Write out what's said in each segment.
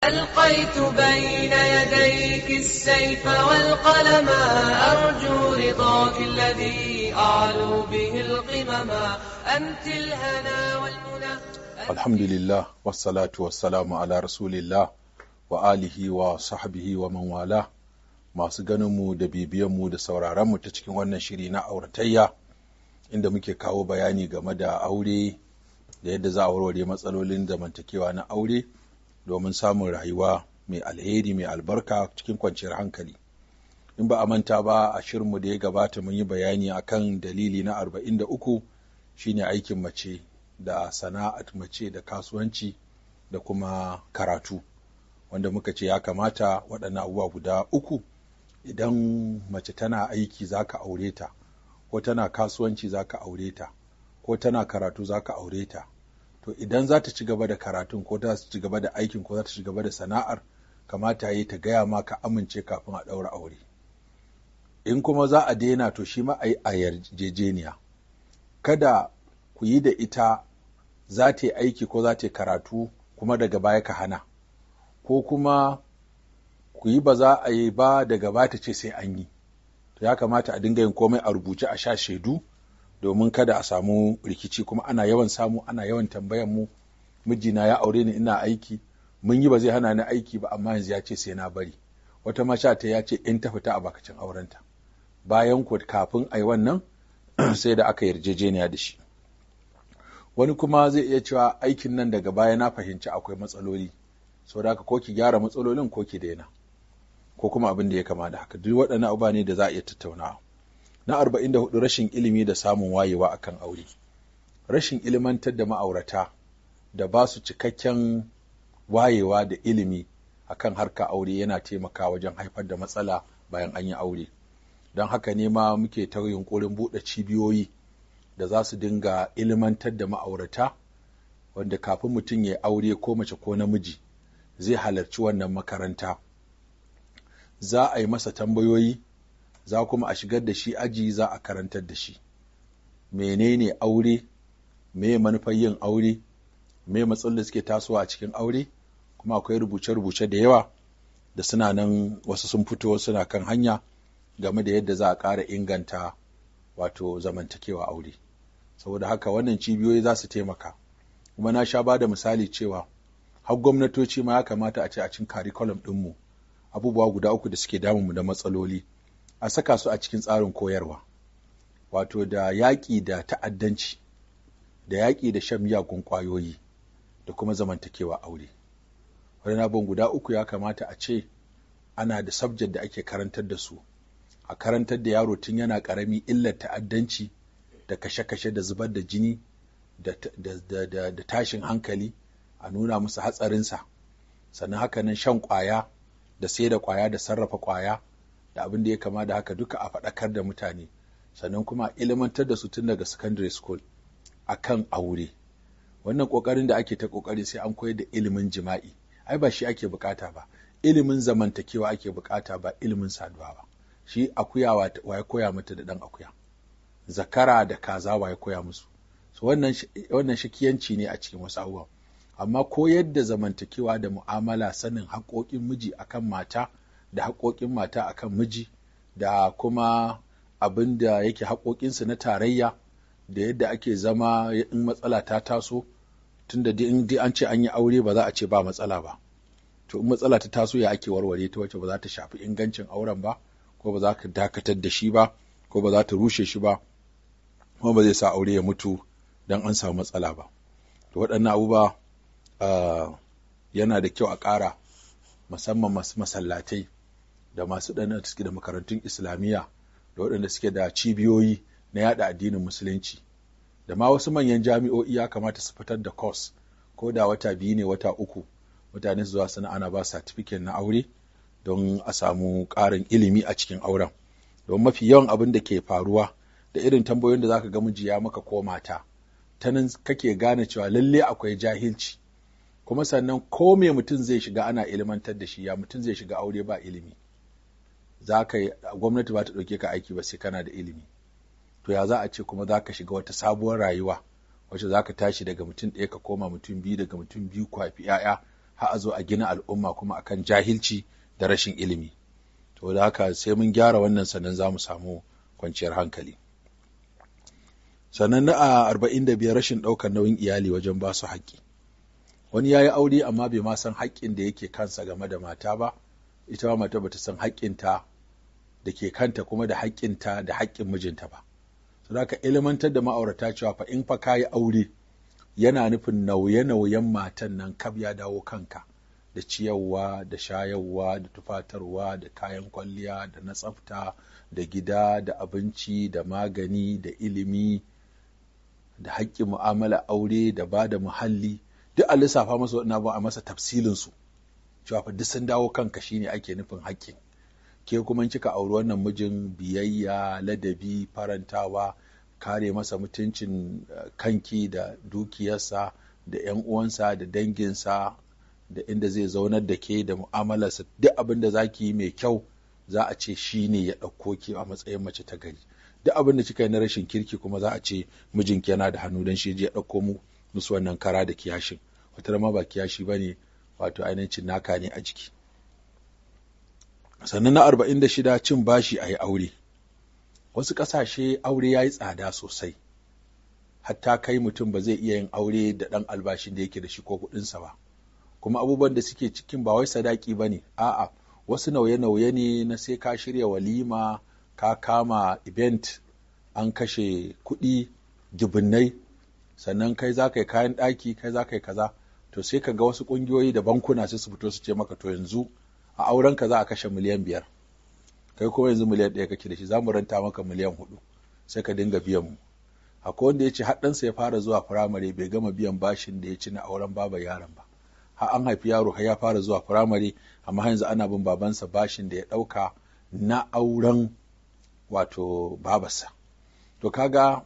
ألقيت بين يديك السيف والقلم أرجو رضاك الذي أعلو به القمم أنت الهنا والمنى alhamdulillah wassalatu wassalamu ala rasulillah wa alihi wa sahbihi wa man wala masu ganinmu da bibiyanmu da sauraronmu ta cikin wannan shiri na auratayya inda muke kawo bayani game da aure da yadda za a warware matsalolin zamantakewa na aure domin samun rayuwa mai alheri mai albarka cikin kwanciyar hankali in ba a manta ba a shirinmu da ya gabata mun yi bayani akan dalili na 43 shine aikin mace da sana'at mace da kasuwanci da kuma karatu wanda muka ce ya kamata waɗannan abubuwa guda uku idan mace tana aiki za ka aure ta ko tana kasuwanci za ka aure ta ko tana karatu za ka aure ta to idan za ta ci gaba da karatun ko za ta ci gaba da aikin ko za ta ci gaba da sana'ar kamata yi ta gaya ma ka amince kafin a ɗaura aure in kuma za a daina to shi ma a yi a yarjejeniya kada ku yi da ita za ta yi aiki ko za ta yi karatu kuma daga baya ka hana ko kuma ku yi ba za a yi ba daga baya ta ce sai an yi to ya kamata a dinga yin komai a rubuce a sha shaidu domin kada a samu rikici kuma ana yawan samu ana yawan tambayan mu mijina ya aure ni ina aiki mun yi ba zai hana ni aiki ba amma yanzu ya ce sai na bari wata masha ta ya ce in ta fita a bakacin aurenta bayan ku kafin a yi wannan sai da aka yarjejeniya da shi wani kuma zai iya cewa aikin nan daga baya na fahimci akwai matsaloli sau da ko ki gyara matsalolin ko ki daina ko kuma abin da ya kama da haka duk waɗannan abubuwa ne da za a iya tattaunawa na arba'in da hudu rashin ilimi da samun wayewa akan aure rashin ilimantar da ma'aurata da ba su cikakken wayewa da ilimi akan harka aure yana taimaka wajen haifar da matsala bayan an yi aure don haka ne ma muke ta yunkurin buɗe cibiyoyi da za su dinga ilimantar da ma'aurata wanda kafin mutum ya aure ko mace ko namiji zai halarci wannan makaranta za a yi masa tambayoyi za kuma a shigar da shi aji za a karantar da shi menene aure me manufar yin aure me matsalolin da suke tasowa a cikin aure kuma akwai rubuce-rubuce da yawa da suna nan wasu sun fito suna kan hanya game da yadda za a ƙara inganta wato zamantakewa aure saboda haka wannan cibiyoyi za su taimaka kuma na sha ba da misali cewa har gwamnatoci ma ya kamata a ce a cikin curriculum ɗinmu abubuwa guda uku da suke damunmu da matsaloli a saka su a cikin tsarin koyarwa wato da yaƙi da ta'addanci da yaƙi da shan miyagun ƙwayoyi da kuma zamantakewa aure wani abin guda uku ya kamata a ce ana da subject da ake karantar da su a karantar da yaro tun yana ƙarami illar ta'addanci da kashe-kashe da zubar da jini da, tashin hankali a nuna musu hatsarinsa sannan haka nan shan ƙwaya da sai da ƙwaya da sarrafa ƙwaya da abin da ya kama da haka duka a faɗakar da mutane sannan kuma ilimantar da su tun daga secondary school a kan aure wannan ƙoƙarin da ake ta ƙoƙari sai an koyar da ilimin jima'i ai ba shi ake bukata ba ilimin zamantakewa ake bukata ba ilimin saduwa ba shi akuya wa ya koya mata da ɗan akuya zakara da kaza wa ya koya musu so wannan wannan shakiyanci ne a cikin wasu abubuwan amma koyar da zamantakewa da mu'amala sanin haƙoƙin miji akan mata da haƙoƙin mata akan miji da kuma abin da yake haƙoƙinsu na tarayya da yadda ake zama in matsala ta taso tunda in an ce an yi aure ba za a ce ba matsala ba to in matsala ta taso ya ake warware ta wacce ba za ta shafi ingancin auren ba ko ba za ka dakatar da shi ba ko ba za ta rushe shi ba kuma ba zai sa aure ya mutu don an samu matsala ba to waɗannan abubuwa yana da kyau a ƙara musamman masu masallatai da masu ɗan suke da makarantun islamiyya da waɗanda suke da cibiyoyi na yada addinin musulunci da ma wasu manyan jami'o'i ya kamata su fitar da course ko da wata biyu ne wata uku mutane su zuwa sana ana ba certificate na aure don a samu ƙarin ilimi a cikin auren don mafi yawan abin da ke faruwa da irin tambayoyin da zaka ga miji ya maka ko mata ta nan kake gane cewa lalle akwai jahilci kuma sannan ko me mutum zai shiga ana ilimantar da shi ya mutum zai shiga aure ba ilimi za ka yi gwamnati ba ta ɗauke ka aiki ba sai kana da ilimi to ya za a ce kuma za ka shiga wata sabuwar rayuwa wacce za ka tashi daga mutum ɗaya ka koma mutum biyu daga mutum biyu kwafi ‘ya'ya har a zo a gina al'umma kuma akan jahilci da rashin ilimi to da haka sai mun gyara wannan sannan za mu samu kwanciyar hankali sannan na a arba'in da biyar rashin ɗaukar nauyin iyali wajen ba su haƙƙi wani ya yi aure amma bai ma san haƙƙin da yake kansa game da mata ba ita ma mata bata san haƙƙinta da ke kanta kuma da haƙƙinta da haƙƙin mijinta ba so da ilimantar da ma'aurata cewa fa in fa ka yi aure yana nufin nauye-nauyen matan nan kab ya dawo kanka da ciyarwa da shayarwa da tufatarwa da kayan kwalliya da na tsafta da gida da abinci da magani da ilimi da haƙƙin mu'amala aure da ba da muhalli duk a lissafa masa waɗannan ba a masa tafsilin su cewa fa duk sun dawo kanka shine ake nufin haƙƙin ke kuma kika auri wannan mijin biyayya ladabi farantawa kare masa mutuncin kanki da dukiyarsa da 'yan uwansa da danginsa da inda zai zaunar da ke da mu'amalarsa duk abin da za ki yi mai kyau za a ce shi ne ya ɗauko ki a matsayin mace ta gari duk abin da kika yi na rashin kirki kuma za a ce mijinki yana da hannu don shi ya ɗauko mu musu wannan kara da kiyashin wata ma ba kiyashi ba ne wato ainihin naka ne a jiki sannan na arba'in da shida cin bashi a yi aure wasu ƙasashe aure ya yi tsada sosai hatta kai mutum ba zai iya yin aure da ɗan albashin da yake da shi ko kuɗinsa ba kuma abubuwan da suke cikin ba wai sadaki ba ne a'a wasu nauye-nauye ne na sai ka shirya walima ka kama event an kashe kuɗi dubunnai sannan kai za ka yi kayan ɗaki kai za ka yi kaza to sai ka ga wasu ƙungiyoyi da bankuna sai su fito su ce maka to yanzu a auren ka za a kashe miliyan biyar kai kuma yanzu miliyan ɗaya kake da shi za mu ranta maka miliyan hudu sai ka dinga biyan mu akwai wanda ya ce haɗansa ya fara zuwa firamare bai gama biyan bashin da ya ci na auren baba yaron ba har an haifi yaro har ya fara zuwa firamare amma yanzu ana bin babansa bashin da ya ɗauka na auren wato babarsa to kaga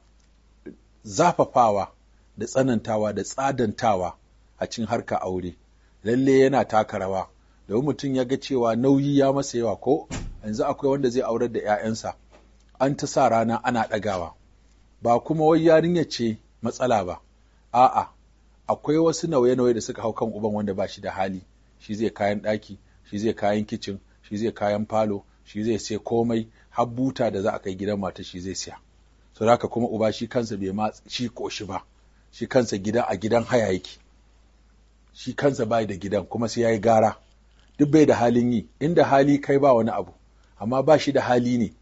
zafafawa da tsanantawa da tsadantawa a cikin harka aure lalle yana taka rawa domin mutum ya ga cewa nauyi ya masa yawa ko yanzu akwai wanda zai aurar da 'ya'yansa an ta sa rana ana ɗagawa ba kuma wai yarinya ce matsala ba a'a akwai wasu nauye-nauye da suka hau kan uban wanda ba shi da hali shi zai kayan ɗaki shi zai kayan kicin shi zai kayan falo shi zai sai komai har buta da za a kai gidan mata shi zai siya so haka kuma uba shi kansa bai ma shi koshi ba shi kansa gida a gidan haya yake shi kansa bai da gidan kuma sai yayi gara duk bai da halin yi inda hali kai ba wani abu amma ba shi da hali ne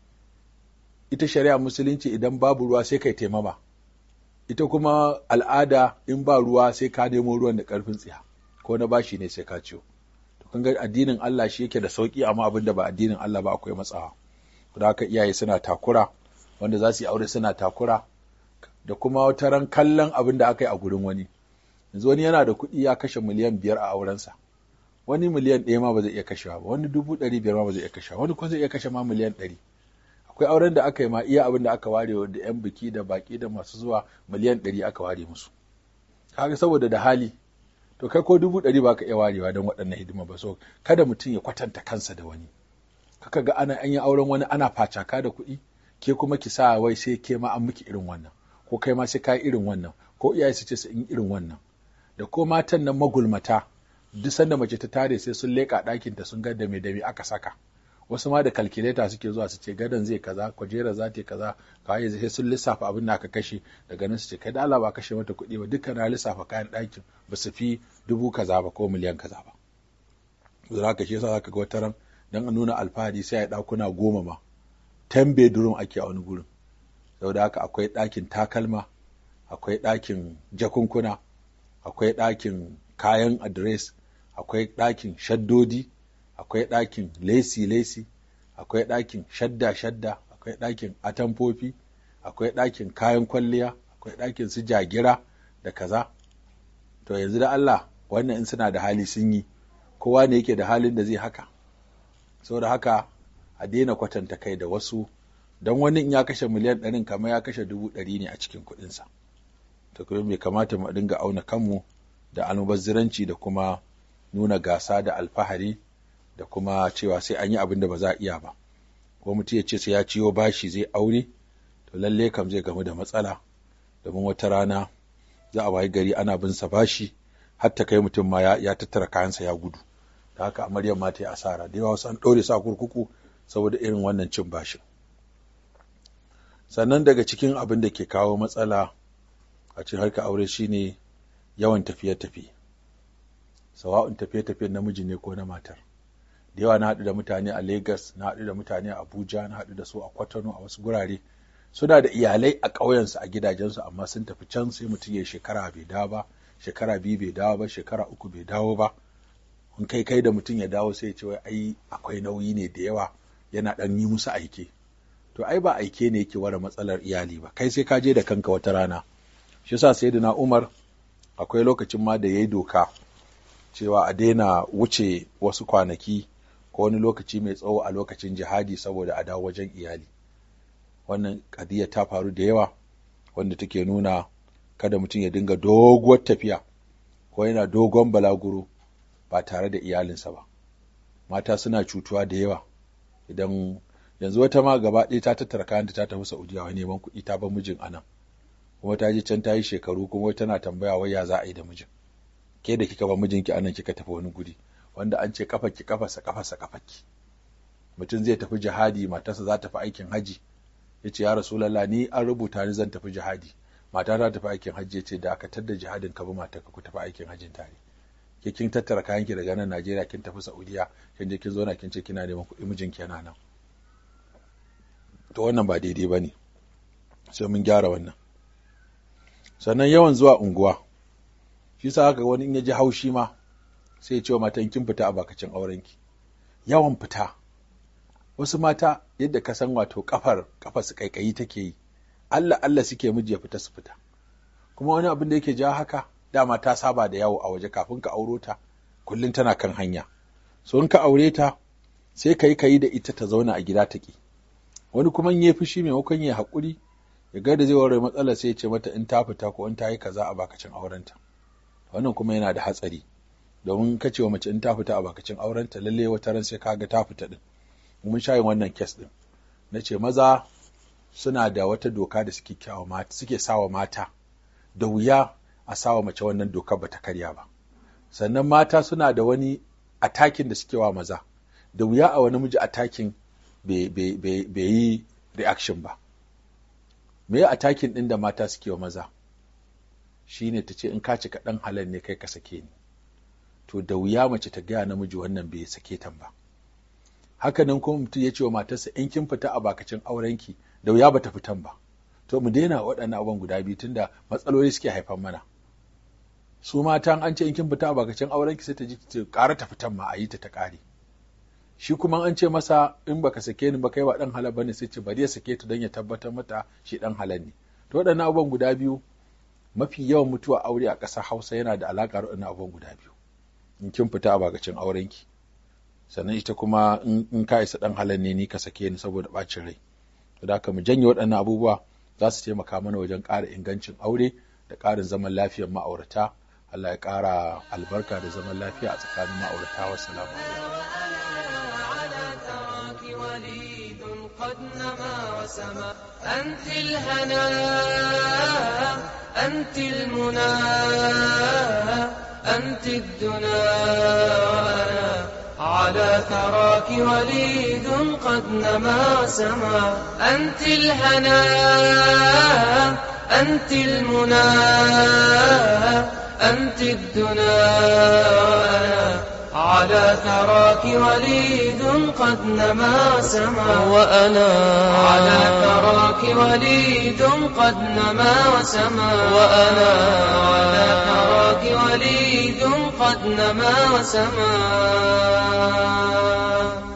ita shari'a musulunci idan babu ruwa sai kai taimama ita kuma al'ada in ba ruwa sai ka nemo ruwan da karfin tsiya ko na bashi ne sai ka ciyo to kun ga addinin Allah shi yake da sauki amma abin da ba addinin Allah ba akwai matsawa da haka iyaye suna takura wanda za su yi aure suna takura da kuma wata ran kallon abin da aka yi a gurin wani yanzu wani yana da kuɗi ya kashe miliyan biyar a aurensa wani miliyan ɗaya ma ba zai iya kashewa ba wani dubu ɗari biyar ma ba zai iya kashewa wani kuma zai iya kashe ma miliyan ɗari akwai auren da aka yi ma iya abin da aka ware da yan biki da baki da masu zuwa miliyan ɗari aka ware musu kaga saboda da hali to kai ko dubu ɗari ba ka iya warewa don waɗannan hidima ba so kada mutum ya kwatanta kansa da wani kaka ga ana an yi auren wani ana facaka da kuɗi ke kuma ki sa wai sai ke ma an miki irin wannan ko kai ma sai ka irin wannan ko iyaye su ce su in irin wannan da ko matan nan magulmata duk sanda mace ta tare sai sun leƙa ɗakin ta sun ga da me da me aka saka wasu ma da kalkuleta suke zuwa su ce gadon zai kaza kwajera za ta kaza kawai sai sun lissafa abin da aka kashe daga nan su ce kai da Allah ba kashe mata kuɗi ba dukkan na lissafa kayan ɗakin ba su fi dubu kaza ba ko miliyan kaza ba za ka shi yasa zaka ga wata ran dan a nuna alfahari sai a ɗakuna goma ma ten bedroom ake a wani gurin saboda haka akwai ɗakin takalma akwai ɗakin jakunkuna akwai ɗakin kayan adres akwai ɗakin shaddodi akwai ɗakin lesi-lesi akwai ɗakin shadda-shadda akwai ɗakin atamfofi akwai ɗakin kayan kwalliya akwai ɗakin su jagira da kaza to yanzu da Allah wannan in suna da hali sun yi kowa ne yake da halin da zai haka saboda haka a daina kwatanta kai da wasu don wani in ya kashe miliyan ɗarin kamar ya kashe dubu ɗari ne a cikin kuɗinsa to kuma bai kamata mu dinga auna kanmu da almubazziranci da kuma nuna gasa da alfahari da kuma cewa sai an yi abin da ba za a iya ba ko mutum ya ce sai ya ciyo bashi zai aure to lalle kam zai gamu da matsala domin wata rana za a wayi gari ana bin sa bashi har ta kai mutum ma ya, ya tattara kayansa ya gudu da haka amaryar ma ta yi asara da yawa wasu an ɗaure su a kurkuku saboda irin wannan cin bashin sannan daga cikin abin da ke kawo matsala a cikin harkar aure shine yawan tafiye-tafiye sawa'un tafiye-tafiye namiji ne ko na matar da yawa na haɗu da mutane a Legas, na haɗu da mutane a Abuja, na haɗu da su a Kwatano a wasu gurare. Suna da iyalai a ƙauyensu a gidajensu amma sun tafi can sai mutum ya shekara bai dawo ba, shekara biyu bai dawo ba, shekara uku bai dawo ba. In kai kai da mutum ya dawo sai ya ce wai ai akwai nauyi ne da yawa yana ɗan yi musu aike. To ai ba aike ne yake ware matsalar iyali ba, kai sai ka je da kanka wata rana. Shi yasa Sayyidina Umar akwai lokacin ma da ya yi doka cewa a daina wuce wasu kwanaki ko wani lokaci mai tsawo a lokacin jihadi saboda a dawo wajen iyali wannan kadiyya ta faru da yawa wanda take nuna kada mutum ya dinga doguwar tafiya ko yana dogon balaguro ba tare da iyalinsa ba mata suna cutuwa da yawa idan yanzu wata ma gaba ɗaya ta tattara kayanta ta tafi saudiya wai neman kuɗi ta bar mijin anan kuma ta je can ta yi shekaru kuma tana tambaya wai ya za a yi da mijin ke da kika ba mijinki anan kika tafi wani guri wanda an ce kafaki kafasa kafasa kafaki mutum zai tafi jihadi matarsa za ta tafi aikin haji ya ce ya rasulallah ni an rubuta ni zan tafi jihadi mata ta tafi aikin haji ya ce dakatar da jihadin ka bi matarka ku tafi aikin hajin tare ke kin tattara kayan ki daga nan Najeriya kin tafi Saudiya kin je kin zauna kin ce kina neman kuɗi mijinki yana nan to wannan ba daidai bane sai mun gyara wannan sannan yawan zuwa unguwa shi sa haka wani in ya ji haushi ma sai ya ce wa matan kin fita a bakacin aurenki yawan fita wasu mata yadda ka san wato kafar kafar su kaikayi take yi Allah Allah suke miji ya fita su fita kuma wani abin da yake ja haka dama ta saba da yawo a waje kafin ka auro ta kullum tana kan hanya so in ka aure ta sai ka yi ka yi da ita ta zauna a gida ta ki wani kuma in ya fushi maimakon ya haƙuri ya ga da zai warware matsalar sai ya ce mata in ta fita ko in ta yi kaza a bakacin aurenta wannan kuma yana da hatsari domin ka ce wa mace in ta fita a bakacin aurenta lalle wata ran sai kaga ta fita din mun sha yin wannan kes din na ce maza suna da wata doka da suke kyawa mata suke sawa mata da wuya a sawa mace wannan dokar bata karya ba sannan mata suna da wani atakin da suke wa maza da wuya a wani miji atakin bai yi reaction ba me atakin din da mata suke wa maza shine ta ce in ka cika ɗan halal ne kai ka sake ni to da wuya mace ta gaya namiji wannan bai sake tan ba haka nan kuma mutum ya ce wa matarsa in kin fita a bakacin aurenki da wuya bata fitan ba to mu daina waɗannan abubuwan guda biyu tunda matsaloli suke haifan mana su matan an ce in kin fita a bakacin aurenki sai ta ji ta ƙara ta fitan ma a yi ta ta ƙare shi kuma an ce masa in baka sake ni ba kai ba dan halal bane sai ce bari ya sake ta don ya tabbatar mata shi dan halal ne to waɗannan abubuwan guda biyu mafi yawan mutuwa aure a ƙasar Hausa yana da alaƙa da waɗannan abubuwan guda biyu in kin fita a bakacin aurenki sannan ita kuma in ka isa dan halal ne ni ka sake ni saboda bacin rai to da mu janye waɗannan abubuwa za su taimaka mana wajen ƙara ingancin aure da ƙarin zaman lafiyar ma'aurata Allah ya ƙara albarka da zaman lafiya a tsakanin ma'aurata wa salamu أنت الهنا أنت المنى أنت الدنا وأنا على ثراك وليد قد نما سما أنت الهنا أنت المنى أنت الدنا وأنا على ثراك وليد قد نما سما وأنا على ثراك وليد قد نما وسما وأنا على ثراك وليد قد نما وسما